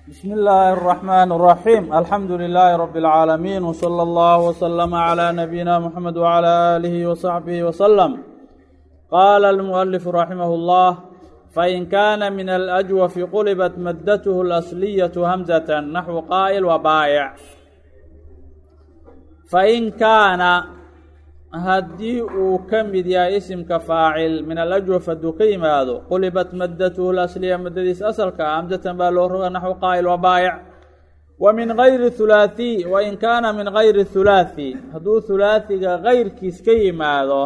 بسم الله الرحمن الرحيم الحمد لله رب العالمين وصلى الله وسلم على نبينا محمد وعلى آله وصحبه وسلم قال المؤلف رحمه الله فإن كان من الأجوف قلبت مدته الأصلية همزة نحو قائل وبائع فإن كان haddii uu ka mid yahay isimka faacil min alajwaf hadduu ka yimaado qulibat maddatuhu lasliya maddadiisa asalka ah hamsatan baa loo roga naxwu qaa'il wa baayic wa min gayri hulaahiy wa in kaana min gayri hulaathi hadduu hulaathiga gayrkiis ka yimaado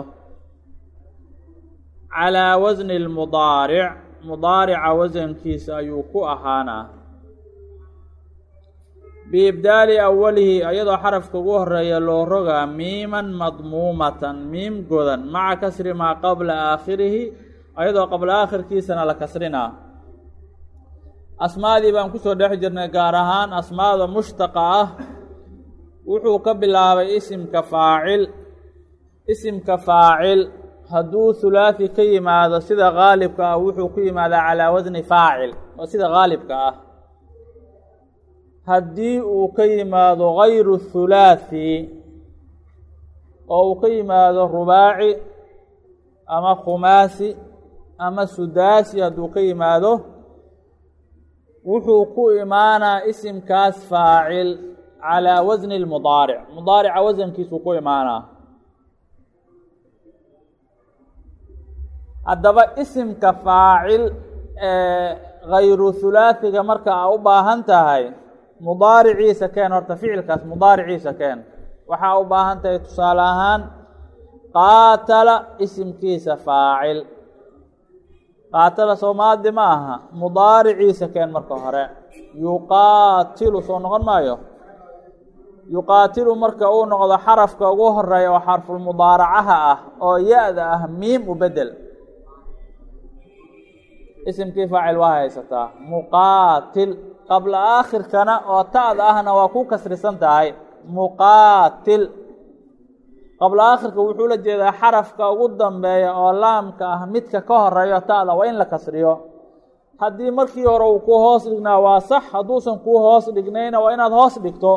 calaa wasni lmudaaric mudaarica wasankiisa ayuu ku ahaanaa biibdaali awalihi iyadoo xarafka ugu horeeya loo rogaa miiman madmuumatan miim godan maca kasri maa qabla aakhirihi iyadoo qabla aakhirkiisana la kasrinaa asmaadii baan kusoo dhex jirnay gaar ahaan asmaada mushtaqa ah wuxuu ka bilaabay isimka faacil isimka faacil hadduu hulaathi ka yimaado sida gaalibka ah wuxuu ku yimaadaa calaa wasni faacil oo sida gaalibka ah haddii uu ka yimaado gayru hulaathi oo uu ka yimaado rubaaci ama khumaasi ama sudaasi hadduu ka yimaado wuxuu ku imaanaa isimkaas faacil calaa wasni lmudaaric mudaarica wasankiisuu ku imaanaa haddaba isimka faacil ee gayru hulaathiga marka aa u baahan tahay mudaariciisa keen horta ficilkaas mudaariciisa keen waxaa u baahan tahay tusaale ahaan qaatala isimkiisa faacil qaatala soomaadi ma aha mudaariciisa keen marka hore yuqaatilu soo noqon maayo yuqaatilu marka uu noqdo xarafka ugu horeeya oo xarfulmudaaracaha ah oo ya-da ah miim u bedel isimkii faacil waa haysataa muqaatil qabla aakhirkana oo ta'da ahna waa ku kasrisan tahay muqaatil qabla aakhirka wuxuu la jeedaa xarafka ugu dambeeya oo laamka ah midka ka horeeyo ta'da waa in la kasriyo haddii markii hore uu ku hoos dhignaa waa sax hadduusan kuu hoos dhignayna waa inaad hoos dhigto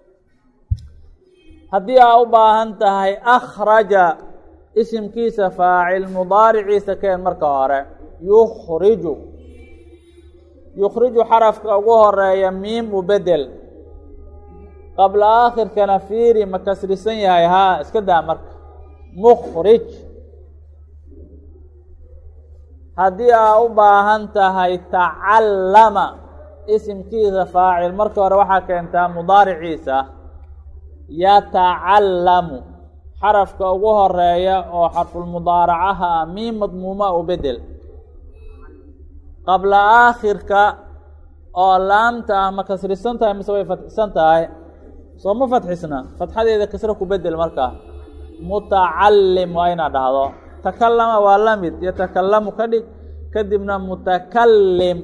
haddii aa u baahan tahay akhraja isimkiisa faacil mudaariciisa keen marka hore yukhriju yukhriju xarafka ugu horeeya miim u bedel qabla aakhirkana fiiri ma kasrisan yahay haa iska daa marka mukhrij haddii aa u baahan tahay tacallama isimkiisa faacil marka hore waxaa keentaa mudaariciisa yatacallamu xarafka ugu horeeya oo xarfulmudaaracaha ah miim madmuuma u bedel qabla aakhirka oo laamta ah ma kasrisan tahay mise way fatxisan tahay soo ma fatxisna fatxadeeda kasro ku bedel markaa mutacallim waa inaad dhahdo takallama waa la mid yatakallamu ka dhig kadibna mutakallim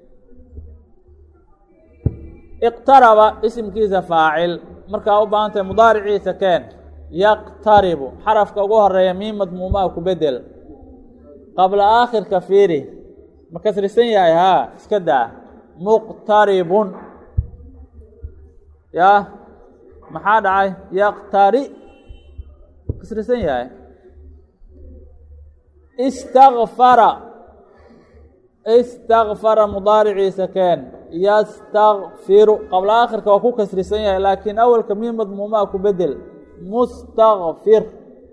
iqtaraba isimkiisa faacil markaa u baahan tahay mudaariciisa keen yaqtaribu xarafka ugu horeeya miim madmuumaa ku bedel qabla aakhirka fiiri ma kasrisan yahay haa iska daa muqtaribun yaa maxaa dhacay yaqtari kasrisan yahay istakfara istakfara mudaariciisa keen yastakfiru qabla aakhirka waa ku kasrisan yahay laakiin awalka mii madmuumaa ku bedel mustakfir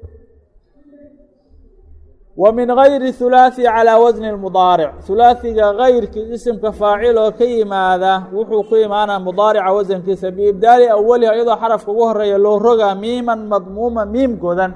wa min gayri hulaathi calaa wasni lmudaaric hulaathiga gayrkii isimka faacil oo ka yimaada wuxuu ku imaanaa mudaarica wasankiisa biibdaali awaliha iyadoo xarafka ugu horeeya loo rogaa miiman madmuuma miim godan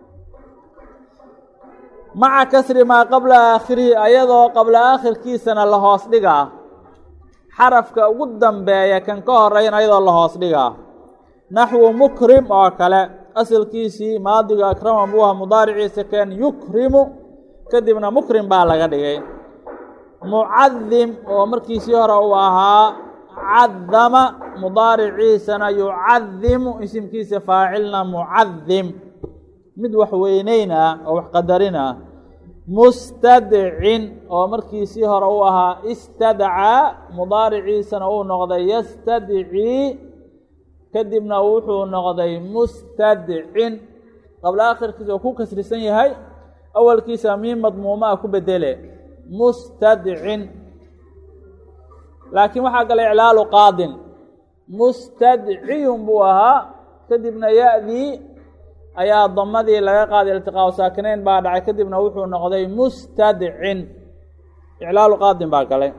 maca kasri maa qabla aakhirihi ayadoo qabla aakhirkiisana la hoos dhigaa xarafka ugu dambeeya kan ka horeyn ayadoo la hoos dhigaa naxwu mukrim oo kale asalkiisii maadiga akrama buu aha mudaariciisa keen yukrimu kadibna mukrim baa laga dhigay mucadim oo markiisii hore uu ahaa cadama mudaariciisana yucadimu isimkiisa faacilna mucadim mid wax weyneyn ah oo wax qadarin ah mustadcin oo markiisii hore u ahaa istadcaa mudaariciisana uu noqday yastadcii kadibna wuxuu noqday mustadcin qabla akhirkiisa oo ku kasrisan yahay awalkiisa miin madmuuma a ku bedele mustadcin laakiin waxaa gala iclaalu qaadin mustadciyun buu ahaa kadibna ya-dii ayaa damadii laga qaaday iltiqaau saakinayn baa dhacay kadibna wuxuu noqday mustadcin iclaalu qaadin baa galay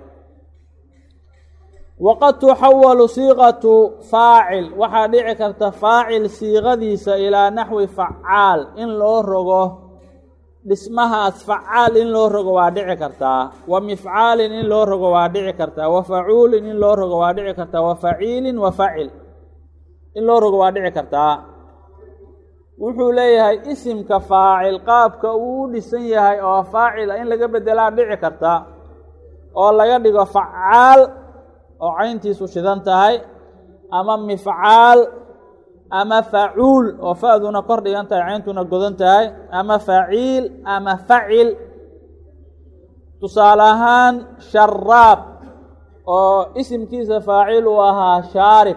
waqad tuxawalu siiqatu faacil waxaa dhici karta faacil siiqadiisa ilaa naxwi facaal in loo rogo dhismahaas facaal in loo rogo waa dhici kartaa wa mifcaalin in loo rogo waa dhici kartaa wa facuulin in loo rogo waa dhici kartaa wa faciilin wa facil in loo rogo waa dhici kartaa wuxuu leeyahay isimka faacil qaabka uu u dhisan yahay oo faacila in laga bedelaa dhici karta oo laga dhigo facaal oo cayntiisu shidan tahay ama mifcaal ama facuul oo fa-duna kor dhigan tahay cayntuna godan tahay ama faciil ama facil tusaale ahaan sharaab oo isimkiisa faacil uu ahaa shaarib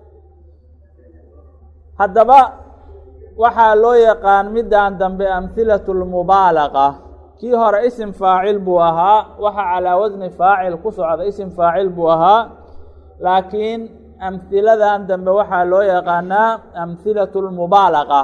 haddaba waxaa loo yaqaan middan dambe amhilatu lmubaalaqa kii hore isim faacil buu ahaa waxaa calaa wasni faacil ku socda isim faacil buu ahaa laakiin amhiladan dambe waxaa loo yaqaanaa amhilatu lmubaalaqa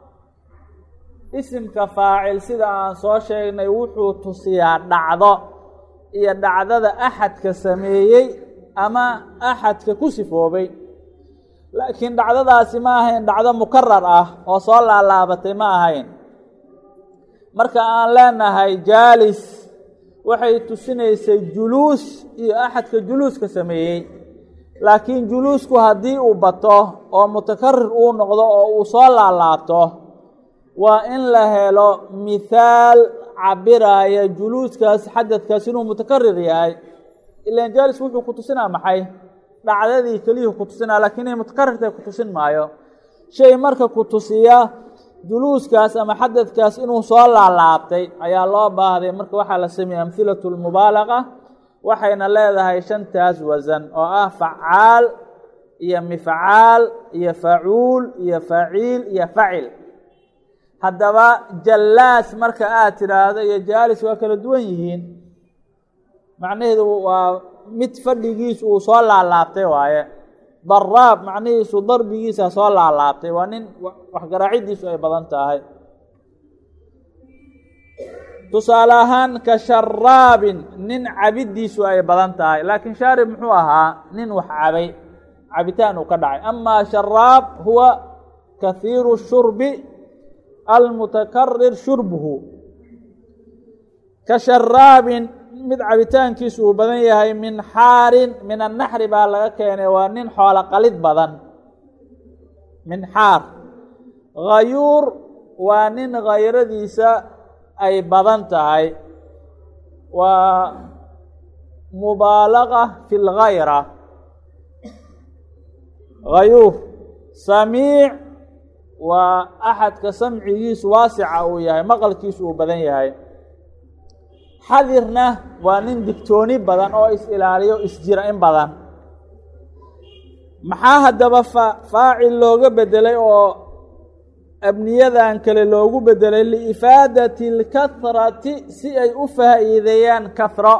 isimka faacil sida aan soo sheegnay wuxuu tusiyaa dhacdo iyo dhacdada axadka sameeyey ama axadka ku sifoobay laakiin dhacdadaasi ma ahayn dhacdo mukarar ah oo soo laalaabatay ma ahayn marka aan leenahay jaalis waxay tusinaysay juluus iyo axadka juluuska sameeyey laakiin juluusku haddii uu bato oo mutakarir uu noqdo oo uu soo laalaabto waa in la helo mithaal cabiraya juluuskaas xadadkaas inuu mutakarir yahay ilan jaalis wuxuu ku tusinaa maxay dhacdadii keliyuu ku tusinaa lakiin inay mutakarirtay ku tusin maayo shay marka ku tusiya juluuskaas ama xadadkaas inuu soo laalaabtay ayaa loo baahday marka waxaa la sameeyey amhilatu lmubaalaqa waxayna leedahay shantaas wasan oo ah facaal iyo mifcaal iyo facuul iyo faciil iyo facil haddaba jallaas marka aad tidhaahdo iyo jaalis waa kala duwan yihiin macnaheedu waa mid fadhigiisu uu soo laalaabtay waaye daraab macnihiisu darbigiisa soo laalaabtay waa nin waxgaraacidiisu ay badan tahay tusaale ahaan ka sharaabin nin cabidiisu ay badan tahay laakiin shaarib muxuu ahaa nin wax cabay cabitaan uu ka dhacay amaa sharaab huwa kahiiru shurbi almutakarir shurbuhu ka sharaabin mid cabitaankiisu uu badan yahay min xaarin min annaxri baa laga keenay waa nin xoolo qalid badan min xaar hayuur waa nin hayradiisa ay badan tahay waa mubaalaqa fi lgayra hayuur samiic waa axadka samcigiisu waasica uu yahay maqalkiisu uu badan yahay xadirna waa nin digtooni badan oo is-ilaaliyo isjira in badan maxaa haddaba fa faacil looga bedelay oo abniyadan kale loogu bedelay liifaadati اlkahrati si ay u faa'iideeyaan kahro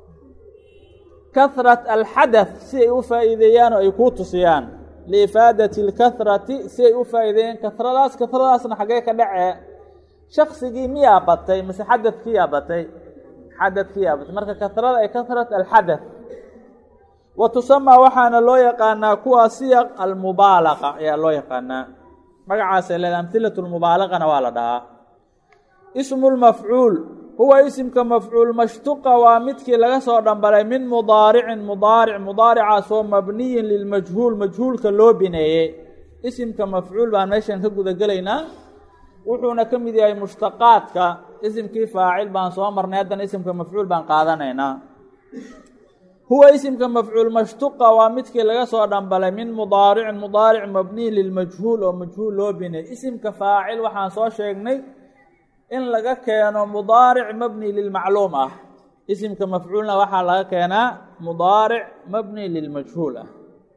kahrat alxadath si ay u faa'iideeyaan oo ay kuu tusiyaan liifaadati اlkahrati si ay u faa'iideeyaan kahradaas kahradaasna xaggee ka dhacee shaksigii miyaa batay mise xadadkiyaa batay xadadkiyaa batay marka kahrada ay kahrat alxadath wa tusamaa waxaana loo yaqaanaa kuwa siyaq almubaalaqa ayaa loo yaqaanaa magacaasay leeda amhilatu lmubaalaqana waa la dhahaa ismu lmafcuul huwa isimka mafcuul mashtuqa waa midkii laga soo dhambalay min mudaaricin mudaaric mudaaricaasoo mabniyin lilmajhuul majhuulka loo bineeyey isimka mafcuul baan meeshan ka guda gelaynaa wuxuuna ka mid yahay mushtaqaadka isimkii faacil baan soo marnay haddana isimka mafcuul baan qaadanaynaa huwa isimka mafcuul mashtuqa waa midkii laga soo dhambalay min mudaaricin mudaaric mabniyin lilmajhuul oo majhuul loo binay isimka faacil waxaan soo sheegnay in laga keeno mudaaric mabni lilmacluum ah isimka mafcuulna waxaa laga keenaa mudaaric mabni lilmajhuul ah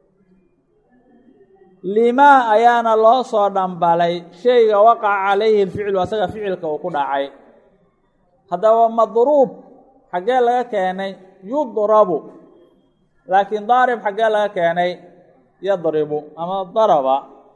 limaa ayaana loo soo dhambalay shayga waqaca calayhi lficlu asaga ficilka uu ku dhacay haddaba madruub xaggee laga keenay yudrabu laakiin daarib xaggee laga keenay yadribu ama daraba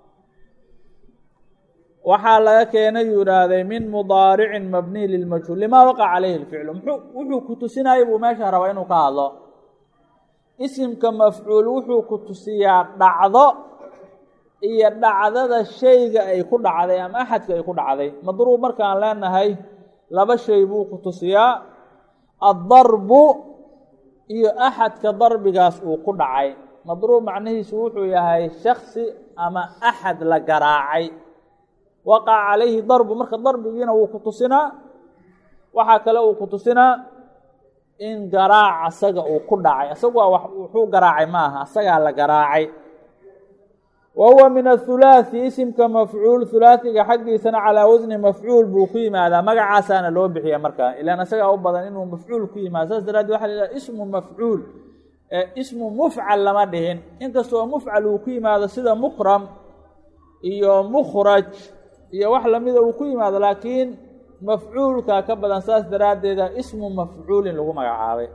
waxaa laga keenay yuu ihahday min mudaaricin mabniy lilmajhuul limaa waqaca calayhi lficlu muxuu wuxuu ku tusinayay buu meesha rabaa inuu ka hadlo isimka mafcuul wuxuu ku tusiyaa dhacdo iyo dhacdada shayga ay ku dhacday ama axadka ay ku dhacday madruub markaan leenahay laba shay buu ku tusiyaa addarbu iyo axadka darbigaas uu ku dhacay madruub macnihiisu wuxuu yahay shaksi ama axad la garaacay waqaca calayhi darbu marka darbigiina wuu ku tusinaa waxaa kale uu ku tusinaa in garaac asaga uu ku dhacay asagu waa wuxuu garaacay ma aha asagaa la garaacay wa huwa min athulaathi isimka mafcuul hulaathiga xaggiisana calaa wasni mafcuul buu ku yimaadaa magacaasaana loo bixiya markaa ilaan asagaa u badan inuu mafcuul ku yimaado saas daraaddeed waxa la yidhaha ismu mafcuul ismu mufcal lama dhihin inkastoo mufcal uu ku yimaado sida mukram iyo mukhraj iyo wax lamida uu ku yimaado laakiin mafcuulka ka badan saas daraaddeeda ismu mafcuulin lagu magacaabay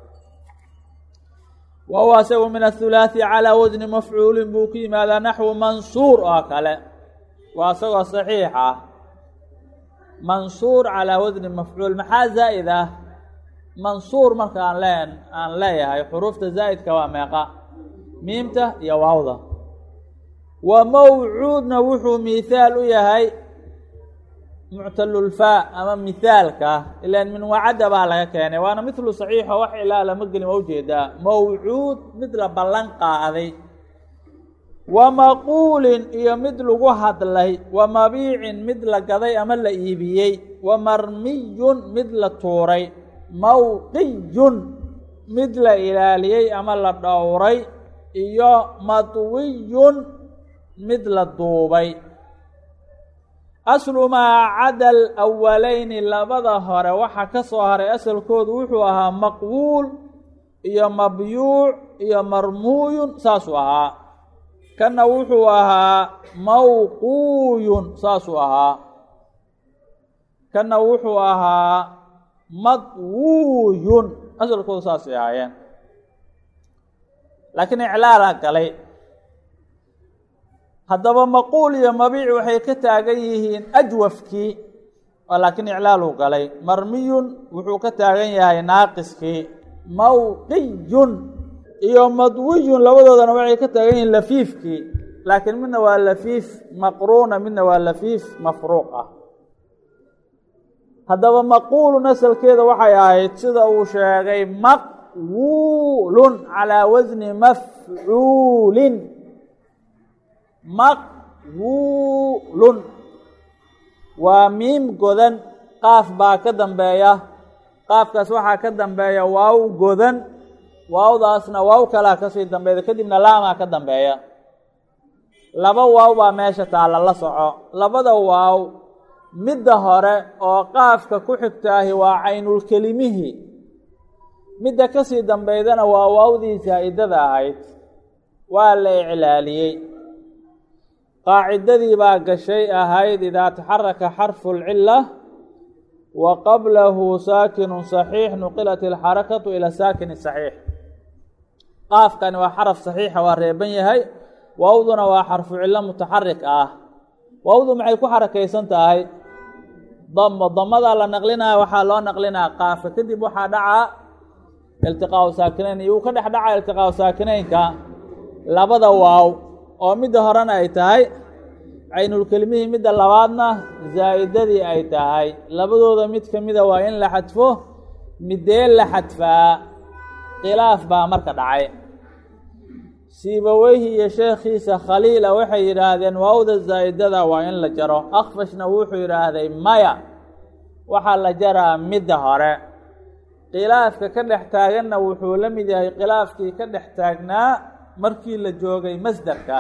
wa huwa asagu min athulaathi calaa wasni mafcuulin buu ku yimaadaa naxwu mansuur oo kale waa isagoo saxiix ah mansuur calaa wasni mafcuul maxaa zaa'id ah mansuur marka aan leen aan leeyahay xuruufta zaa'idka waa meeqa miimta iyo waawda wa mawcuudna wuxuu mihaal u yahay muctalulfaa ama mihaalka ilaan min wacadda baa laga keenay waana midlu saxiixo wax ilaa lama gelin waa ujeedaa mawcuud mid la ballan qaaday wa maquulin iyo mid lagu hadlay wa mabiicin mid la gaday ama la iibiyey wa marmiyun mid la tuuray mawqiyun mid la ilaaliyey ama la dhowray iyo madwiyun mid la duubay aslu maa cada alwalayni labada hore waxaa ka soo haray asalkoodu wuxuu ahaa maqbuul iyo mabyuuc iyo marmuuyun saasuu ahaa kanna wuxuu ahaa mawquuyun saasuu ahaa kanna wuxuu ahaa madwuuyun asalkoodu saasay ahaayeen laakiin iclaalaa galay haddaba maquul iyo mabiic waxay ka taagan yihiin ajwafkii laakiin iclaaluu galay marmiyun wuxuu ka taagan yahay naaqiskii mawqiyun iyo madwiyun labadoodana waxay ka taagan yihiin lafiifkii laakiin midna waa lafiif maqruuna midna waa lafiif mafruuq ah haddaba maquulun asalkeeda waxay ahayd sida uu sheegay maqwuulun calaa wasni mafcuulin maqwuulun waa miim godan qaaf baa ka dambeeya qaafkaas waxaa ka dambeeya waaw godan waawdaasna waaw kalaa kasii dambeeya kadibna laamaa ka dambeeya laba waaw baa meesha taalla la soco labada waaw midda hore oo qaafka ku xigtaahi waa caynulkelimihii midda kasii dambeydana waa waawdii zaa'idada ahayd waa la iclaaliyey qaacidadii baa gashay ahayd idaa taxaraka xarfu lcila wa qablahu saakinu saxiix nuqilat ilxarakatu ila saakini saxiix qaafkani waa xaraf saxiixa waa reeban yahay waawduna waa xarfu cilo mutaxarik ah waawdu maxay ku xarakaysan tahay damo damadaa la naqlinaya waxaa loo naqlinaa qaafka kadib waxaa dhacaa iltiqaau saakinayn iyo uu ka dhex dhaca iltiqaau saakinaynka labada waaw oo midda horena ay tahay caynulkelimihii midda labaadna zaa'idadii ay tahay labadooda mid ka mida waa in la xadfo midee la xadfaa khilaaf baa marka dhacay siibaweyhi iyo sheekhiisa khaliila waxay yidhaahdeen waawda zaa'idada waa in la jaro akfashna wuxuu yidhaahday maya waxaa la jaraa midda hore khilaafka ka dhex taaganna wuxuu la mid yahay khilaafkii ka dhex taagnaa markii la joogay masderka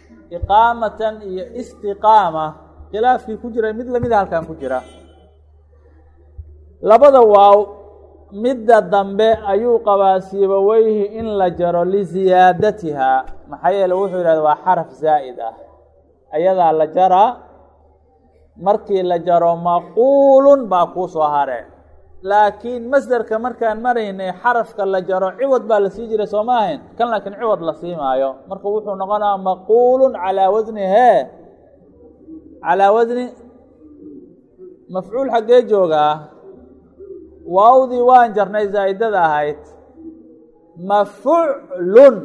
iqaamatan iyo istiqaama khilaafkii ku jiray mid lamida halkan ku jira labada waaw midda dambe ayuu qabaa siibaweyhi in la jaro liziyaadatihaa maxaa yeele wuxuu yidhahda waa xaraf zaa'id ah ayadaa la jaraa markii la jaro maquulun baa kuu soo hare laakiin masderka markaan maraynay xarafka la jaro ciwad baa la sii jiray soo ma ahayn kan laakiin ciwad la sii maayo marka wuxuu noqonaa maquulun calaa wasni hee calaa wasni mafcuul xaggee joogaa waawdii waan jarnay zaa'idada ahayd mafuclun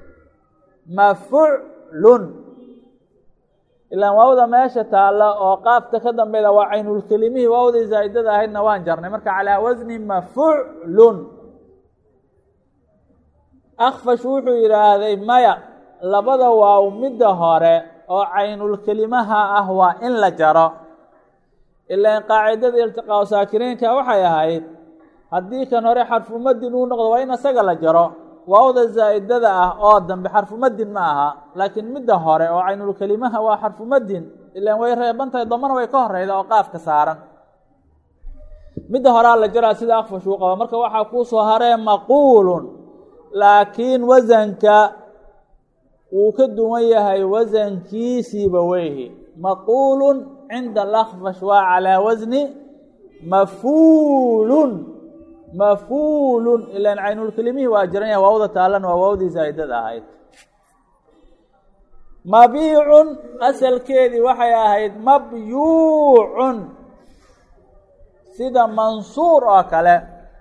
mafuclun ilaan waawda meesha taalla oo qaafta ka dambeyda waa caynulkelimihii waawdii zaa'idada ahaydna waan jarnay marka calaa wasni mafuclun akfash wuxuu yidhaahday maya labada waaw midda hore oo caynulkelimaha ah waa in la jaro ilaan qaacidada iltiqaau saakiriinka waxay ahayd haddii kan hore xarfumadin uu noqdo waa in isaga la jaro waawda zaa'idada ah oo dambe xarfumadin ma aha laakiin midda hore oo caynulkelimaha waa xarfumadin ilaan way reeban tahay damana way ka horeyda oo qaafka saaran midda horaa la jaraa sida akfash uu qaba marka waxaa kuu soo haree maquulun laakiin wasanka wuu ka duwan yahay wasankiisiiba weyhi maquulun cinda alakfash waa calaa wasni mafuulun mafuulun ilaan caynulkelimihii waa jiran yahay waawda taalan waa waawdii zaa'idada ahayd mabiicun asalkeedii waxay ahayd mabyuucun sida mansuur oo kale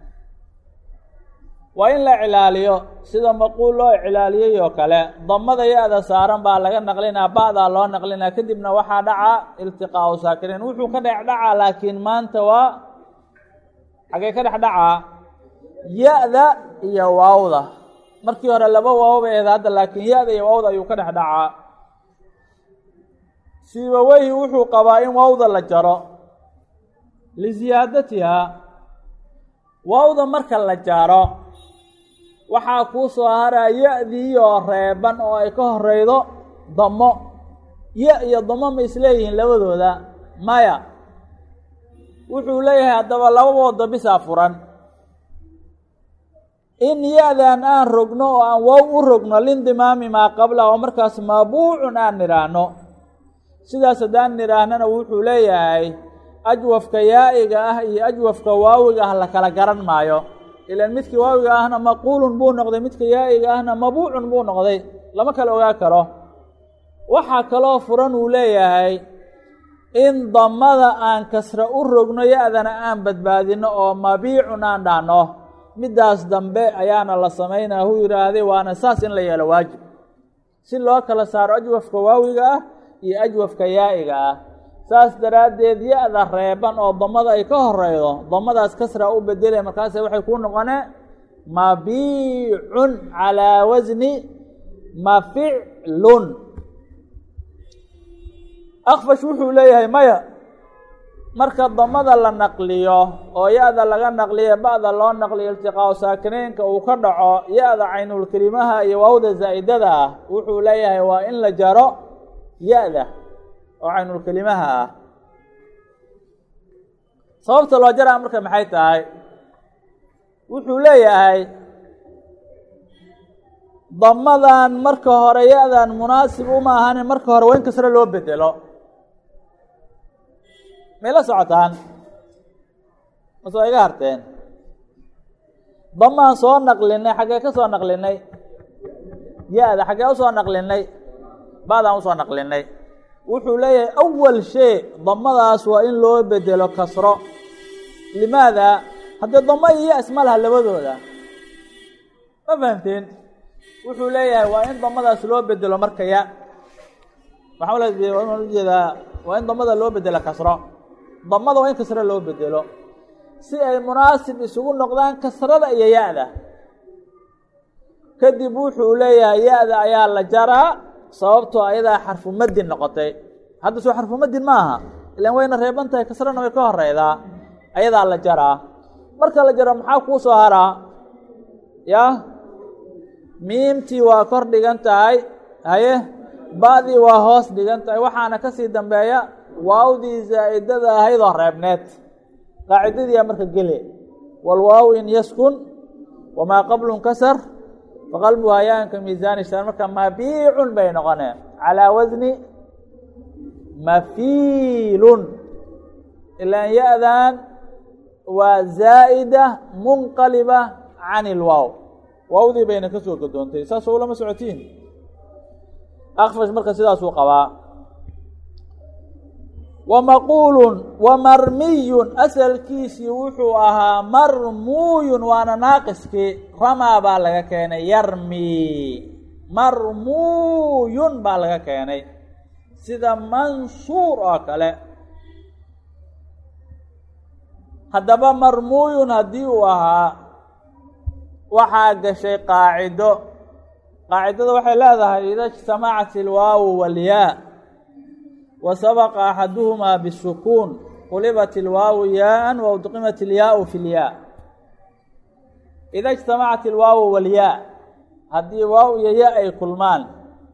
waa in la cilaaliyo sida maquul loo cilaaliyey oo kale damada ya-da saaran baa laga naqlinaa ba'daa loo naqlinaa kadibna waxaa dhaca iltiqaau saakiriin wuxuu ka dhex dhacaa laakiin maanta waa xagee ka dhex dhacaa ya-da iyo waawda markii hore laba waaw bay ahayd hadda laakiin ya-da iyo waawda ayuu ka dhex dhacaa siibaweyhi wuxuu qabaa in waawda la jaro liziyaadatihaa waawda marka la jaro waxaa kuu soo haraa ya-dii oo reeban oo ay ka horeydo damo ya iyo damo ma isleeyihiin labadooda maya wuxuu leeyahay haddaba lababooda bisaa furan in ya-dan aan rogno oo aan wow u rogno lindimaami maa qabla oo markaas maabuucun aan nidhaahno sidaas haddaan nidhaahnana wuxuu leeyahay ajwafka yaa'iga ah iyo ajwafka waawiga ah la kala garan maayo ilaan midkii waawiga ahna maquulun buu noqday midka yaa'iga ahna mabuucun buu noqday lama kala ogaa karo waxaa kaloo furan uu leeyahay in damada aan kasra u rogno ya-dana aan badbaadino oo mabiicun aan dhahno middaas dambe ayaana la samaynaa huu yidhaahday waana saas in la yeelo waajib si loo kala saaro ajwafka waawiga ah iyo ajwafka yaa'iga ah saas daraaddeed ya-da reeban oo damada ay ka horeydo damadaas kasra u bedelay markaase waxay kuu noqonee mabiicun calaa wasni maficlun akfash wuxuu leeyahay maya marka damada la naqliyo oo ya-da laga naqliyo ba'da loo naqliyo iltiqaau saakiniinka uu ka dhaco ya-da caynulkelimaha iyo waawda zaa'idada ah wuxuu leeyahay waa in la jaro ya-da oo caynulkelimaha ah sababta loo jaraa marka maxay tahay wuxuu leeyahay damadan marka hore ya-dan munaasib uma ahanin marka hore waa in kasre loo bedelo may la socotaan mase waa iga harteen damaan soo naqlinay xaggee ka soo naqlinay ya-da xaggee usoo naqlinay ba'daan usoo naqlinay wuxuu leeyahay awal shay damadaas waa in loo bedelo kasro limaada haddee damo iyo ya- isma laha labadooda ma fahamteen wuxuu leeyahay waa in damadaas loo bedelo marka ya waxaa ujeedaa waa in damada loo bedelo kasro damada waa in kasro loo bedelo si ay munaasib isugu noqdaan kasrada iyo ya-da kadib wuxuu leeyahay ya-da ayaa la jaraa sababtoo ayadaa xarfu madin noqotay hadda soo xarfu madin ma aha ilaan wayna reeban tahay kasrana way ka horeydaa ayadaa la jaraa marka la jaro maxaa kuu soo haraa ya miimtii waa kor dhigan tahay haye ba-dii waa hoos dhigan tahay waxaana kasii dambeeya waawdii zaa'idada ahaydoo reebneed qaacidadiiyaa marka gele walwaaw in yaskun wamaa qablu nkasar faqalbuha yaanka miisaani shan marka mabiicun bay noqoneen calaa wasni mafiilun ilaan ya-dan waa zaa'ida munqaliba can ilwaaw waawdii bayna ka soo gadoontay saas oo lama socotiin akfash marka sidaasuu qabaa wamaquulun wamarmiyun asalkiisii wuxuu ahaa marmuuyun waana naaqiskii ramaa baa laga keenay yarmi marmuuyun baa laga keenay sida mansuur oo kale haddaba marmuuyun haddii uu ahaa waxaa gashay qaacido qaacidada waxay leedahay ida ijtamacat ilwaawu walyaa wa sabaqa axaduhumaa bisukuun qulibat ilwaawu yaaan wa udqimat ilyaau fi lyaa ida ijtamacat ilwaawu walyaa haddii waaw iyo ya ay kulmaan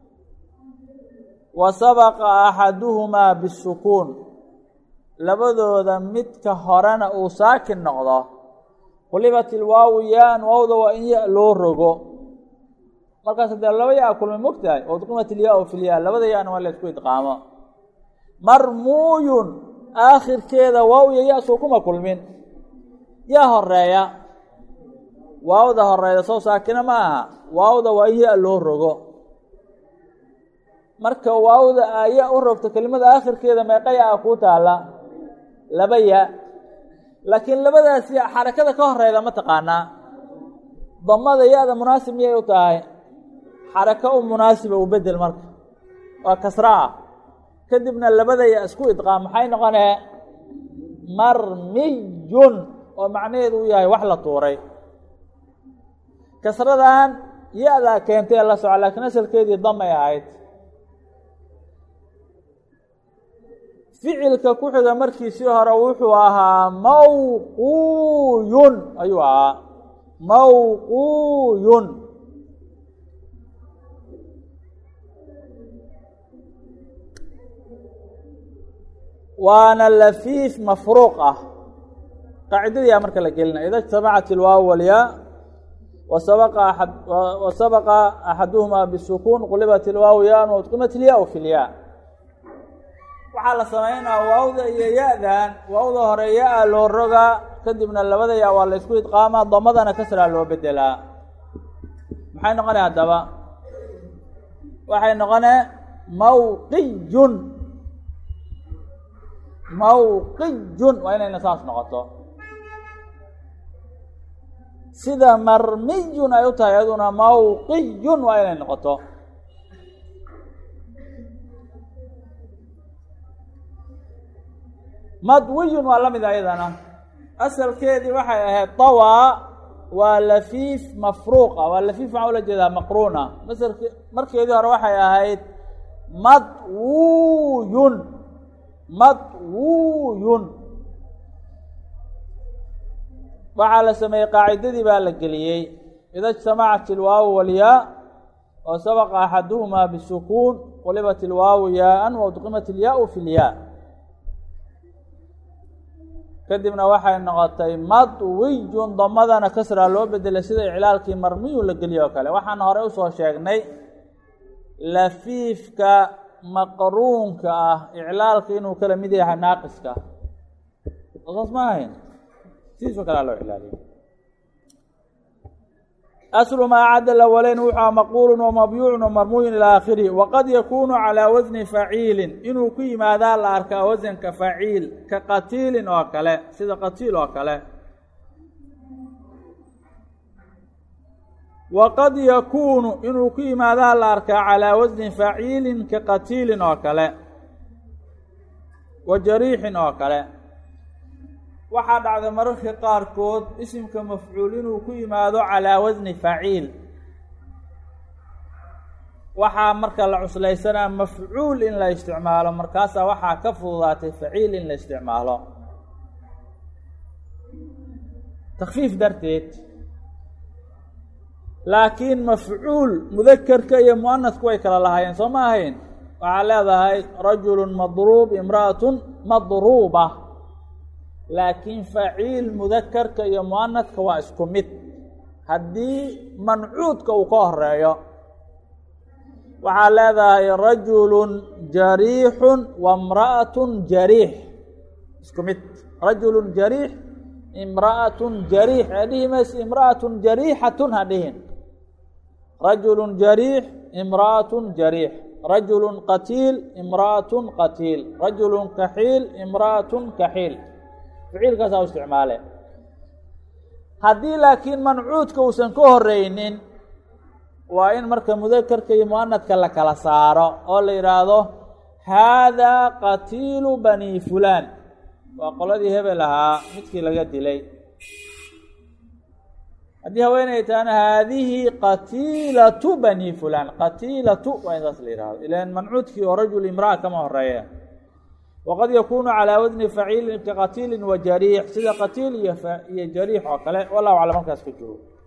wa sabaqa axaduhumaa bisukuun labadooda midka horena uu saakin noqdo qulibat ilwaawu yaan waawda waa in ya loo rogo markaas hadee laba yaa kulmay mogtahay oo udqimat ilyaau fi lyaa labada yaana waa la isku idqaamo marmuuyun aakhirkeeda waaw iyo ya soo kuma kulmin yaa horeeya waawda horeeya soo saakina ma aha waawda waa in ya loo rogo marka waawda aa ya u rogto kelimada aakhirkeeda meeqaya a kuu taala laba ya laakiin labadaas ya xarakada ka horeyda ma taqaanaa damada ya-da munaasib miyay u tahay xarako u munaasiba u bedel marka waa kasra ah kadibna labada ya isku idqaam maxay noqonee marmiyun oo macnaheedu u yahay wax la tuuray kasradan ya-daa keentay la soco laakiin asalkeedii damay ahayd ficilka ku xiga markiisii hore wuxuu ahaa mawquuyun ayuu ahaa mawquuyun waana lafiif mafruuq ah qaacidadiyaa marka la gelina ida اجtamacat ilwaaw walyaa wasabaqa aad wasabaqa axaduhumaa bisukuun qulibat ilwaaw yaan waudqimat ilyaa fi lyaa waxaa la samaynaa waawda iyo ya-dan waawda hore ya-a loo rogaa kadibna labada ya waa la isku idqaamaa damadana kasraa loo bedelaa maxay noqonay haddaba waxay noqone mawqiyun mawqiyun waa inayna saas noqoto sida marmiyun ay u tahay iyaduna mawqiyun waa inay noqoto madwiyun waa la mid ayadana asalkeedii waxay ahayd tawaa waa lafiif mafruuqa waa lafiif waxaa ula jeedaa maqruuna masalk markeedii hore waxay ahayd madwuyun madwuyun waxaa la sameeyey qaacidadii baa la geliyey ida اجtamacat ilwaawu walyaa wa sabaqa axaduhumaa bisukuun qulibat ilwaawu yaaan waudqimat ilyaau fi lyaa kadibna waxay noqotay madwiyun damadana kasraa loo bedelay sida iclaalkii marmiyun la geliye oo kale waxaan hore usoo sheegnay lafiifka maqruunka ah iclaalka inuu kala mid yahay naaqiska saas ma ahayn sidiisoo kalea loo iclaaliya aslu maa cadda lawaleyn wuxua maquulun wamabyuucun wamarmuuyun ilaa aakhirihi waqad yakuunu calaa wasni faciilin inuu ku yimaadaa la arkaa wasanka faciil ka qatiilin oo kale sida qatiil oo kale waqad yakuunu inuu ku yimaadaa la arkaa calaa wasni faciilin ka qatiilin oo kale wa jariixin oo kale waxaa dhacday mararka qaarkood isimka mafcuul inuu ku yimaado calaa wasni faciil waxaa marka la cuslaysanaa mafcuul in la isticmaalo markaasaa waxaa ka fududaatay faciil in la isticmaalo takfiif darteed laakiin mafcuul mudakerka iyo muanasku way kala lahaayeen soo ma ahayn waxaa leedahay rajulu madruub imra'atun madruuba laakiin faciil mudakarka iyo muanadka waa isku mid haddii mancuudka uu ka horeeyo waxaa leedahay rajulun jariixun wamra'atun jariix isku mid rajulun jariix imra'atun jariix ee dhihi mayse imra'atun jariixatun ha dhihin rajulun jariix imra'atun jariix rajulun qatiil imra'atun qatiil rajulun kaxiil imra'atun kaxiil ficiilkaasaa u isticmaale haddii laakiin mancuudka uusan ka horeynin waa in marka mudakarka iyo muanadka la kala saaro oo la yidhaahdo haadaa qatiilu bani fulaan waa qoladii hebel ahaa midkii laga dilay haddii haweeney tahana haadihi qatiilatu bani fulaan qatiilatu waa in saas la yihahdo ilan mancuudkii oo rajul imraa kama horeeya waqad yakunu calaa wadni faciilin ka qatiilin wa jariix sida qatiil iyo iyo jariix oo kale wallahu aclam halkaas ka joogo